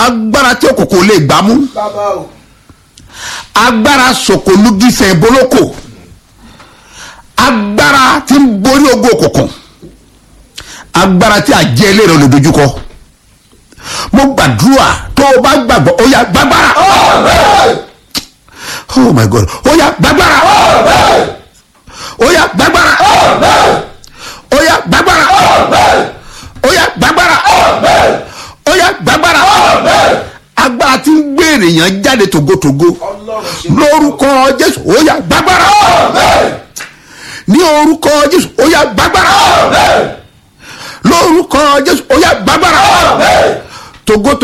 agbára tí òkòkò lè gbá mú bàbá o agbára sòkòlùgísẹ̀ ìbólókò agbára tí ń borí ogun òkùnkùn agbára tí àjẹ́ ilé rẹ̀ lè dojúkọ mo gbàdúrà tó o bá gbàgbọ́ ó yá gbàgbára oh my god ó yá gbàgbára ó yá gbàgbára ó yá gbàgbára ó yá gbàgbára ó yá gbàgbára agbára tí ń gbé ènìyàn jáde tògótògó ọlọ́run ṣe lórúkọ jésù ó yá gbàgbára ní orúkọ jésù ó yá gbàgbára lórúkọ jésù ó yá gbàgbára tògótògó